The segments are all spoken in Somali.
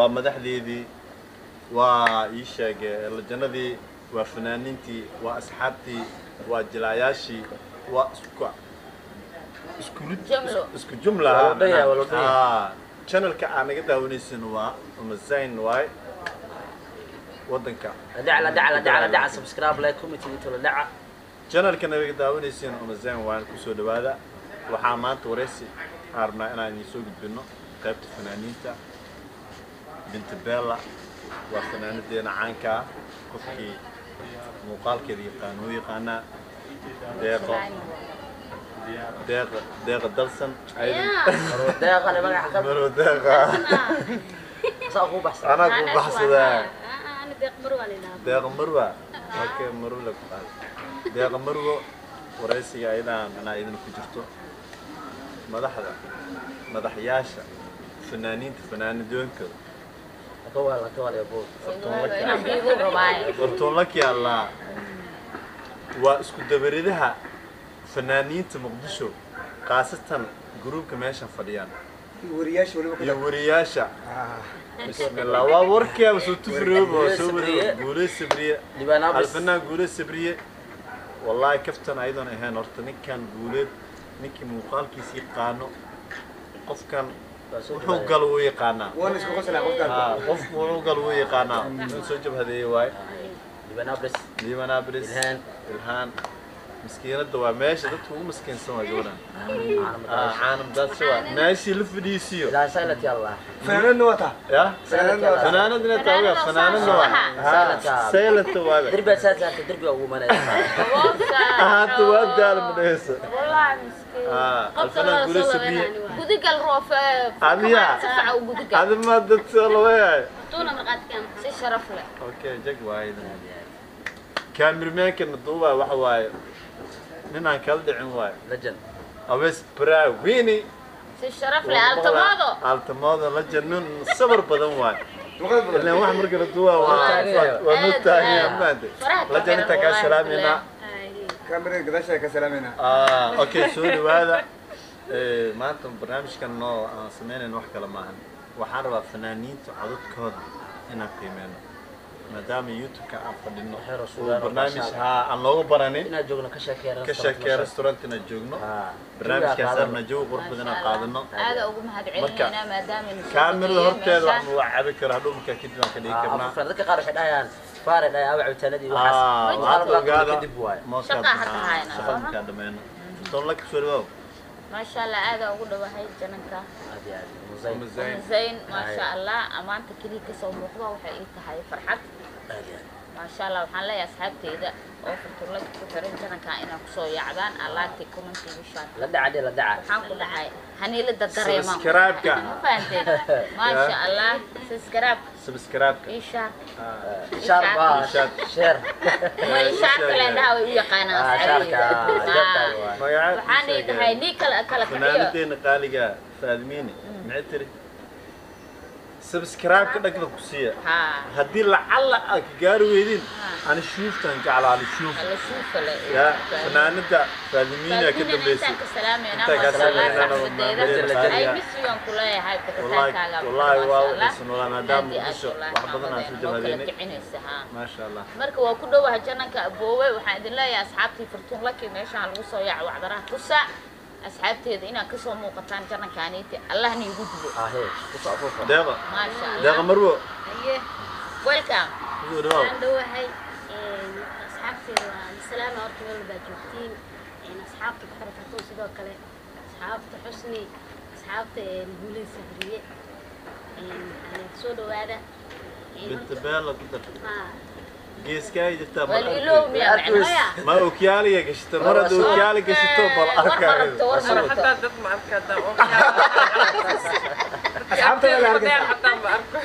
waa madaxdeedii waa ii sheege lajanadii waa fanaaniintii waa asxaabtii waa jilaayaashii waa isku isku Jumlo. isku jumla Waa la dhayaa, waa la dhayaa. Ah, channelka aan naga daawanaysin waa umazayn waay wadanka la dhaca la dhaca la dhaca la dhaca subscribe like comment inta la dhaca channelka naga daawanaysin umazayn waan kusoo dhawaada waxaa maanta wareysi aan rabnaa inaan idiin soo gudbino qaybta fanaaniinta binti bella waa fanaanadeena caanka ah qofkii muuqaalkeeda yaqaan wuu yaqaanaa deeqo deeqa deeqa dalsan aydan marwa deeqa le magaca ka maro deeqa saa ku baxsan anaa ku baxsadaa أنا ديق مروة لنا deeqa marwa okay marwo la ku qaad deeqa marwo waraysiga ayadaan anaa idin ku jirto madaxda madaxyaasha fanaaniinta fanaanadoonkooda ka waa ka waa buu wartoonlaki allaa waa isku dabaridaha fanaaniinta muqdisho khaasatan gruubka meeshan fadhiyaan wariyaasha waliba iyo ku wariyaasha Ah, bismillah waa warkiaba soo tufroob oo soo Sabriye. wariyo guule sabriye Liibaan Abis. alfanaan guule sabriye wallaahi kaftan ayadoon ahayn horta ninkan guuleed ninkii muuqaalkiisa yaqaano qofkan wuxuu gal wuu yaqaanaa waan isku qoslaa qofkaan Ah, qofku wuxuu gal wuu yaqaanaa inuu soo jabhadeeye waaye liban abres liiban abris Ilhaan. ilhaan miskiinada waa meesha dadka ugu miskiinsan waa gabadhan caalam Ah, caanam daadsi waa meeshii la fadhiisiyo ilaa saylat ya allah fanaanadna wata ya fanaanadna wata fanaanadna taaga fanaanadna waa Saylata. saylata waaga دربي اساسا دربي ugu manay ahaata waa daal madhaysa والله مسكين Ah, قبل alfanaan الله guule صلى sabriye الله gudigal roof Adiga? sifaca u gudigal adi ma dad soo lawayaay طولنا مرقات كام si sharaf leh okay jag waayda kaamirmaankana duubaa waxa waaye ninaan kala dhicin waaye لجن awes brawini si sharaf leh altamado altamoodo la jannin sabar badan waaye luqad badan ilaan wax marka la duubaa waa waa- waa noo taagan maanta Faraha la jan intaa kaa wallahi salaaminaa kaamirada gadaashaa ka salaamayna Ah, okay soo dhawaada Eh, maanta barnaamijkan noo aan sameynayno wax kale maahan waxaan rabaa fanaaniinta codadkooda inaan qiimeyno maadaama youtube-ka aan fadhino Waxay uu rasuulaan barnaamij oo haa aan looga baranin ina joogna ka sheekeeran ka sheekee restaurant inaan joogno barnaamijkaas arna jawi qurux badan aan qaadano aada ugu mahadcelinaynaa maadaama aynu soo kaamirada dejiyeen horteeda meeshaan. waxaan waa cabi karaa hadhow markaa kadib aan ka dhigi karnaa dadka qaar waxay dhahayaan faare dhahay awa cabitaanadii Ah, waxaas waxaan waxaa ogaada kadib waaye mooskaad Shaqa hadda maxaa- hayna. shaqada markaa dhameyno toon la kasoo dhawaaw maasha allah aada ugu dhawahay jananka aad iyo aad muzayn Umu Zayn. zayn maasha allah amaanta keliya kasoo muuqda waxay ii tahay farxad aad iyo aad maasha allah waxaan leeyahay asxaabteyda oo furturlada ku xiran jananka inaa kusoo yaacdaan alaagtay commentiga shaan la dhaca dhee la dhaca waxaan ku dhahay haniilada dareema Subscribe-ka. ma fahanteen maasha allah subscribe subscribe-ka ishaar sharba Ishaad. sheer ma ishaarka ledhaha way u yaqaanaan Ah, shaarka, asxaabteyda. jabka Ah. waaye. magacaad waxaan ii dhahay nii kala kala kaxiyo fanaanadeena qaaliga faadmiini maxay tiri subscribe-ka dhagda ku siiya haa haddii lacalla aad ka gaari weydin ani shuuftan jeclaa ali shuuf ala shuufa le ya fanaanada faadimiina ka dambeysay intaan ka salaamayna Intaan ka maasha allah salaamayna, saxabadeeda waa ay mahadcelin. misigan ku leeyahay wallahi bixitaankaaga wallahi waa maasha allah waxaysan walaa maadaama Aad iyo aad muqdisho wallahi wax badan aan soo xamadeena oo kala jabadeynay kicinaysa haa maasha allah marka waa ku dhowaha jananka aboowe waxaan idin leeyahay asxaabtii furtuun laki meeshaan lagu soo yaaco wacdaraha tusa asxaabteeda inaad kasoo muuqataan janankaaniiti allahna igu dubo ahe ku soo afuufa deeqa maasha deeqa allah marwo أيه welcome kusoo dhawaaw أنا دوحي أصحابتي السلام عليكم ولا باجوتين أصحابتي بحر فرتون سيدو كله أصحابتي حسني أصحابتي نقولي سفرية أنا سودو هذا binta beela ku dar ما geeskaa jirtaa bal والإلوم يا arkay. macnaha ma okyaaliga gashito mar haddii okyaali gashito bal war ma rabto arkaayo war ma rabto حتى dad ma arkada oo asxaabta la arkaysa xataa ma arko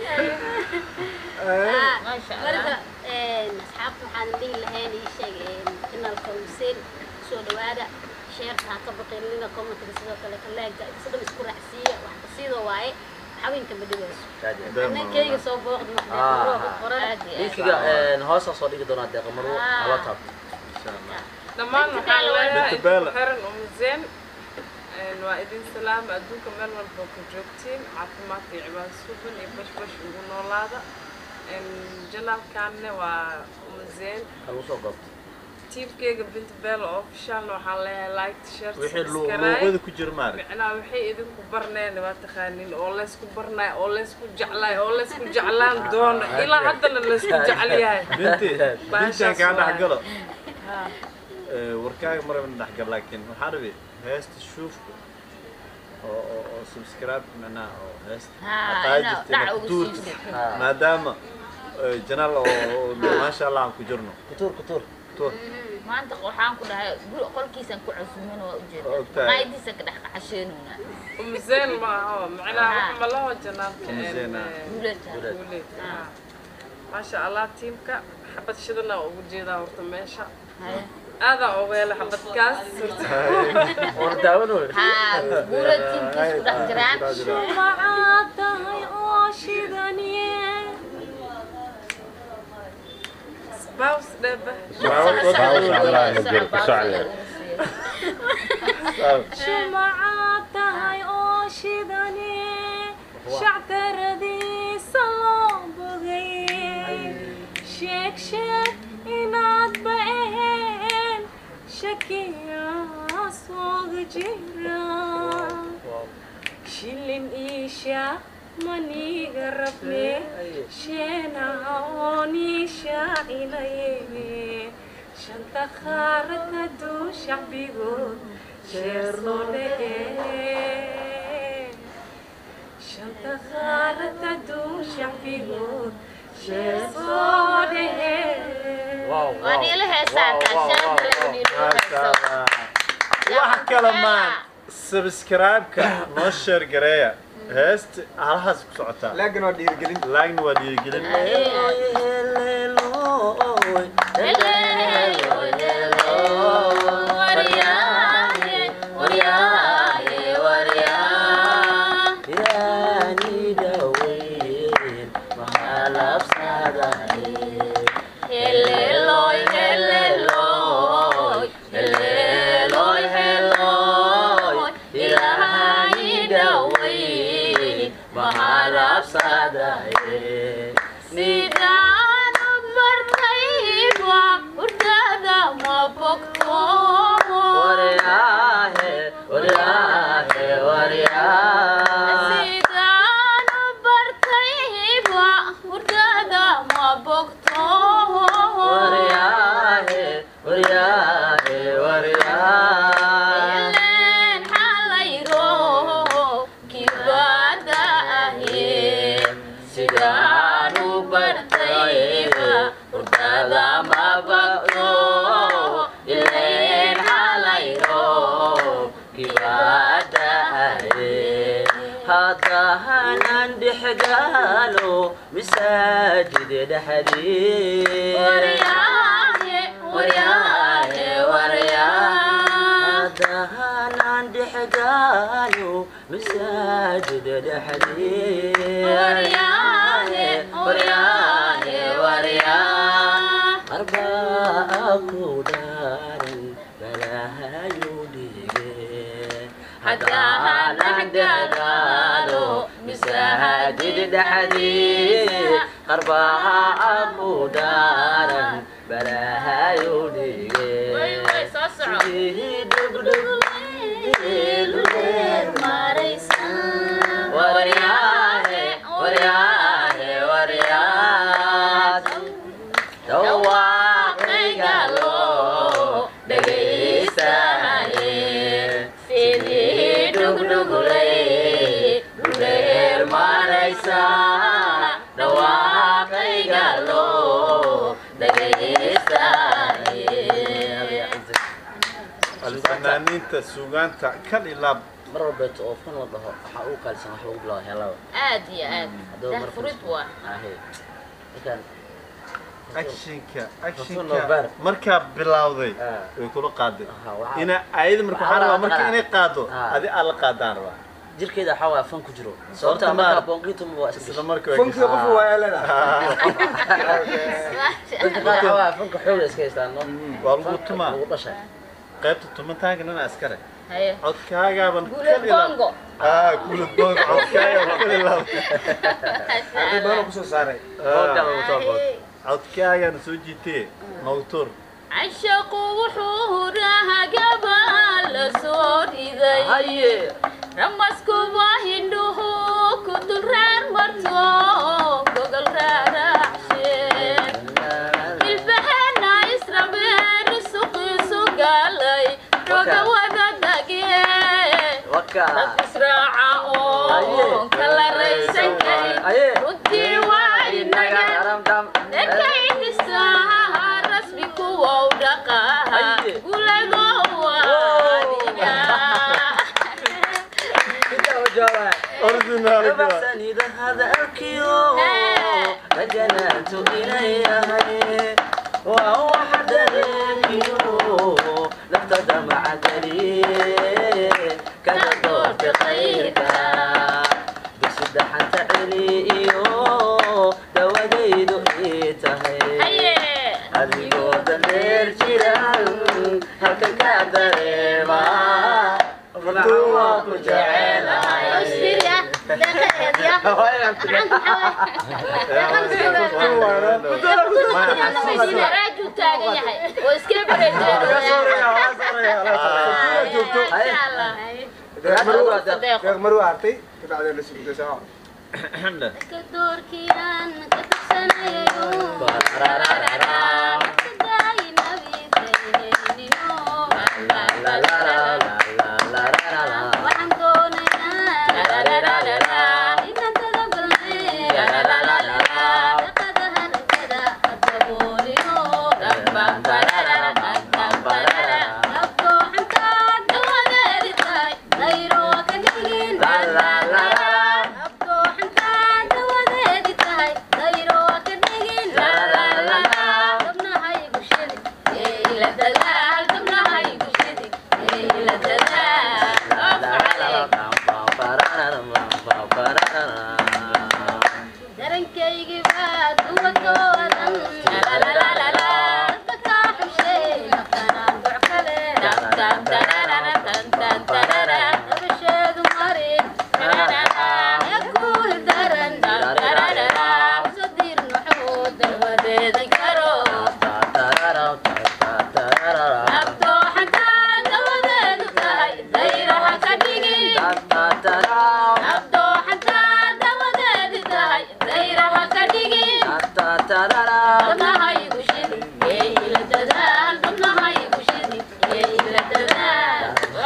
maasha allah مرة أصحابتي waxaan dhihi lahayn ii sheeg inalka Hussein soo dhawaada sheerka ka baqaynina commentka sidoo kale kaleega sidoo isku raacsiiya wax sidoo waaye haweenka ma dhigayso annagayga soo booqdo maxdaa qoran aad iyo aad linkiga hoosa soo dhigi doonaa deeqa marwo hala taabto insha allah dhammaan waxaa Binta Bella. leeyahay xiran umzeen Een, waa idin salaama adduunka meel walba ku joogtiin caafimaadka iyo cibaado suban iyo bashbash ugu noolaada Een, janaalkaanne waa umazeen Kalu soo goobto. tiimkeyga binta bella officialna waxaan leeyahay like share wixii lu- subscribe luuqada ku jira maarag micnaha waxay idinku barneen waa taqaanin oo laysku barnaay oo laysku jeclaay oo laysku jeclaan doono ilaa haddana laysku jecel yahay binti bintaan kaa waaye. dhexgalo Ha. Eh, warkaaga maraba dhexgal laakiin waxaan rabi heesta shuufka oo oo oo subscribe macnaha oo heesta Haa, aqaadi inaa jirtay dhac inaad ugu ku tuurtid. siisid. Haa. maadaama eh, janaal oo oo maasha allah aan ku jirno Kutuur kutuur. tuur maanta waxaan ku dhahay guri qolkiisan ku casuumin waa ujeeda Waa ogtahay. maqaayadiisa ka dhex qacasheenuna umzeen ma aho macnaha Ha. wax ma laho janaabka Umzeen, ha. guulata Guuled. guuleed ha. maasha allah tiimka xabad shidana ugu jeedaa horta meesha Haye. aadaa uga hela xabadkaas horta War daawanoy. haa guulad tiimkiis ku dhex jiraan shumacaad tahay oo shidaniye baws dhebe shumacaad tahay oo shidaniye shactaradiisa loo bogay sheeg sheeg inaadba aheen shakiyaa sooga jira shilin iisha maniga rabne sheenaha ooniishaacilaye shanta qaarada duu shacbigood sheer loo dhehe shanta qaarada duu shacbigood sheer loo dhehe Wow. waa niila heesaan taashaanka lagu niila maasha heeso allah wax kale maan subscribe-ka noo sheer gareeya heesta halahaas ku socotaa laakiin waa dhiirigelin laagna waa dhiirigelin Yaani daweyn maxaa labsadahay. Heleloi, heleloi, heleloi, heleloi, Ilaahay dhaweyn, maxaa labsadahay. sidaan u bartayba hurdada ma bogto Waryaahe, waryaahe, waryaahe. sidaan u bartayba hurdada ma bogto Waryaahe, waryaahe, waryaahe. ileen xalayro kibada aheen sidaan u bartayba hurdada ma bogto ileen xalayro haddahanan dhexgaalo masaajid dhexdii waryaahe waryaahe waryaa haddahanan dhexgaalo masaajid dhexdii waryaahe waryaahe waryaa arbaa ku dhaaran balaahayu dhige Haddaanan dhexgaalo masaajid dhexdii qarbaa ku dhaaran balaahayu dhige way way soo soco Sidii dhugdhug waryaahe waryaahe waryaas dhawaaqayga loo dhegaystaye sidii dhugdhuglay dhuleer maraysa dhawaaqayga loo dhegaystaye fanaaniinta suugaanta kal ilaab mar walbeeto oo fan la dhaho waxaa ugu qaalisan wax lagu bilaabo heelada aad iyo aad Haddaba dah mar furid waa ahe markaan actionka Rasuul actionka Nobar. markaa bilowday Ah. way kula qaaday Aha, waxaa- ina ayada marka waxaa waxaa rabaa la marka qaadaa. inay qaado Ah. adi aad la qaadaan rabaa jirkeeda waxaa waa fan ku jiro Horta sababta maar. markaa boonqitum waa iska isla gashay marka way funkiga qof waa eelada dadka qaar waxaa waa fanka xooga iska haystaan no waa lagu tumaa lagu dhashay qaybta tumitaanka nina askare haye codkaagaaban guuleed bongo ah guulad bongo codkaagaaban kala ilaab arday badan oo kusoo saaray Boonka lagu soo bood. codkaagaan soo jiitee nowtur cashaqu wuxuu rahagaba la soo riday Haye. ramaskuba hindhuhu ku dul reer marto gogol raaracshe ilbaheena israbeen suqiisu galay roga wada dage Waka. dad israaca oo kala raysan karin Haye. runtii waa inaga Daram dam. Ekaynisa rasmi kuwa u dhaqaha Haye. gulado waadiga Inta u jooga. original Gabaxsanida hadalkiyo rajanaantu inay yahay waa waxa dareemiyo naftada macagaliye kada doorta khayrka bisida xanta celi iyo dawadaydu ii tahay haye adigoo dareer jiran halkan ka dareema ruuxa waa ku jecelahay Australia, deeqadeed ya. raaju taagan yahay oo iska deeq maruu artay kabacdeen la sugday sama Dadka doorkiiran ka tugsanayo. Dadkadaay nabi saynayniyo. Waxaan doonaynaa inaan tadabalne. Deeqada haragada adabooliyo. Nafto xantaad dawadeedi tahay, dayro ka dhigin. Nafto xantaad dawadeedi tahay, dayro ka dhigin. Gabnahaygu shidi, ee ila dadaal. Gabnahaygu shidi, ee ila dadaal. Darankaygi baa duwadoodan. Dadka kaa xushay, naftanaan duc kale. Dabasheedu mari, ee ku hildaran. Usadiir nuxuu dawadeedan karo. Nafto xantaad dawadeedu tahay, dayraha ka dhigin. Nafto xantaad dawadeedi tahay, dayraha ka dhigin. Gabnahaygu shidi, ee ila dadaal. Gabnahaygu shidi, ee ila dadaal.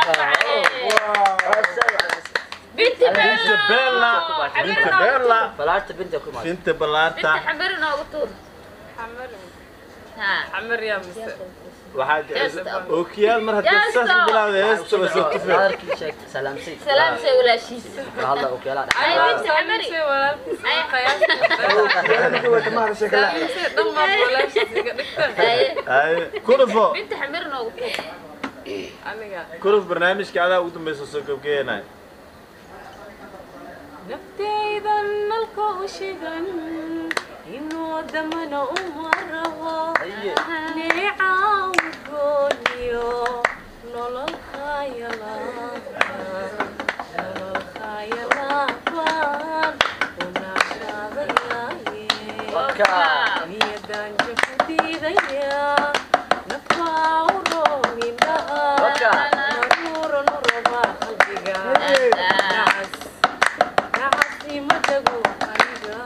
Binti binti bella binti bella balaarta binta ku maad binti balaarta Binti xambir inoogu tuur. xamar Ha. xamar yaa mise waxaa Jeesta. ookiyaal mar haddii Jeesta. saas bilaawda heesta waa soo tufay balaarkii sheegtay salaamsi Salaam say walaashiisa. hadla u keela Ay, binti xambiri. Salaamsay walaalkiis Ay. qiyaasta wata mahada sheekala Salaamsay dhammaan walaashiis iga dhigta Haye. ay kurufo Binti xambir inoogu tuur. aniga kuruf barnaamijka adaa ugu dambaysa soo gabgeynay naftaydan nalka u shigan inuu damana uma rabo Aye. neecaw gooniyo nolol khayalaafan nolol khayalaafan unaashadayaaye Waka. niyadan jaku diidaya nafaa u roomindhaha Waka. naruura nuraba qalbiga nacas nacasi madagu aniga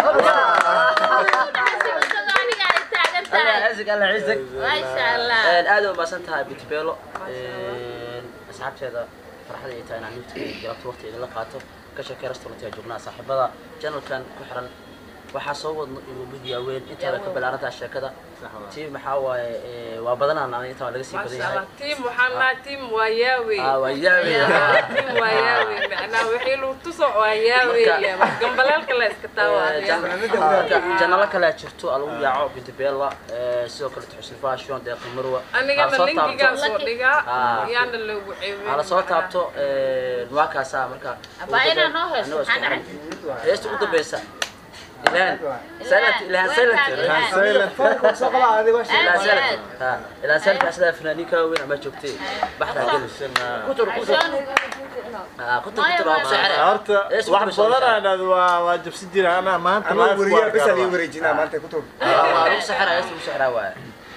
Isagoo aniga ay taagan alla tahay. xisig alla xisig Maasha Allah. aad u maasan tahay bitbeelo asxaabteeda farxada ay tahay inaan nifta galabta waqti idinla qaato ka sheekay restaurant ee joognaa saaxiibada channelkan ku xiran waxaa soo wadno iyo midiya weyn intaada ka balaarantaa sheekada tii maxaa waaye ee, waa badanaan aniga intaa waa laga sii badan maasha yahay allah tiim waxaan nahay tiim waa yaawe Ah, waa yaawe tiim waa yaawe macnaa wixii lagu tuso waa yaawe Marka- gambaleelka la iska taawa janalo kale jirto aa lagu yaaco bitbeela sidoo kale xusni fashion deeqi marwa anigana linkigaa soo dhigaa Ah. yaana loogu ceebin hala soo taabto waa kaasaa marka Abaa inaa noo heeso, Anagoo isku maxaa xiran. heesta ugu dambeysa ilhan silent ilhan silent Ilhan. silent Foolka soo qaba adiga waa ilhan Aad. silent ha ilhan silent asadaa fanaaniinka waaweyn ama joogtay baxda gelis kutur kutur عشان ha kutur Maya, kutur waa maya. sixir horta Ees wax wuxuu soo badan aan dhahdo waa waa jabsi jira anaa maanta anuu live wariyaa waa bes aan ii garabaa. wareejinaa maanta ku tuur waa lagu sixira heesta lagu sixira waaye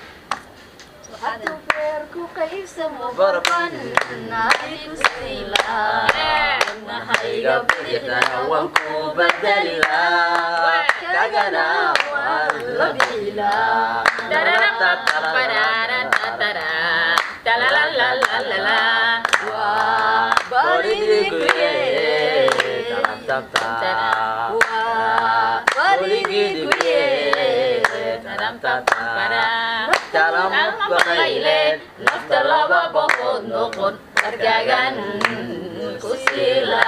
iga bixidana waan ku bedeli lahaa kagana waan la bixi lahaa nafta laba boqod noqon argaagan ku siila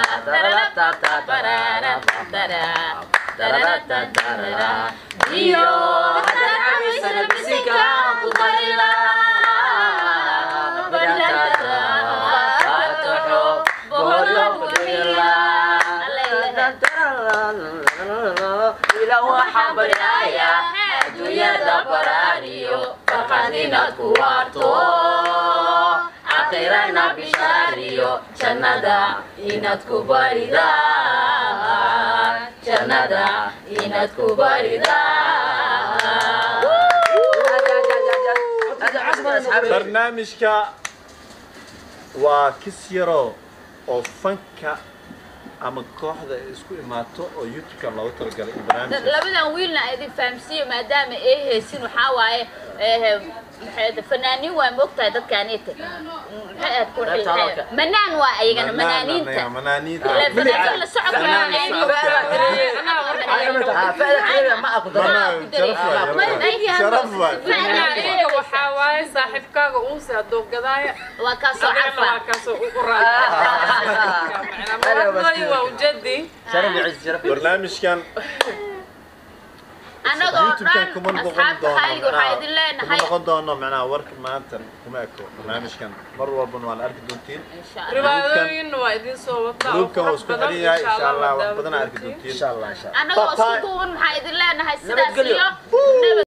iyo hadaan cabaysana bisinka ku qarila ila waxaan baryayaa adduunyada baraariyo farxad inaad ku waarto aakhirana bishaariyo jannada inaad ku baridaan jannada inaad ku baridaan barnaamijka waa kis yaro oo fanka ama kooxda ay isku imaato oo youtube-kan loogu talagalay in barnaamijka labadan wiilna a idin fahamsiiyo maadaama ay haysin waxaa waaye eh, maxay ahayd, fanaaniin waa moogtahay dadkaaniita maxay ahayd ku Qaybta hadalka. manaan waa ayagana manaaniinta manaaniinta Ilaa fanaan la socodka Fanaan la ayni- socodka. ma aku daro Fanaan, sharaf waay, Ma- sharaf waay. fanaaniinka waxaa waaye saaxiibkaaga uunse hadduu gadaaya waa kaasoo adigana waa carfa kaasoo ugu raacay macnaa waa ujeedii sharaf iyo ciz sharaf iyo ciz. barnaamijkan annagoo youtube-kan dhan kuma noqon asxaabta doono qaaliga waxaa idin kuma leenahay noqon doono macnaha warka maanta kuma eko barnaamijkan mar walbana waa la arki doontiin insha allah riwaayadooyinna waa idiin soo wataa oo gruubkan waa qurux isku badan xidhan yahay insha insha allah Allah wax badan waa arki daawo doontiin insha allah insha allah annagoo Bye-bye. isku duuban maxaa idin leenahay sidaas Nabadgelyo. iyo nabad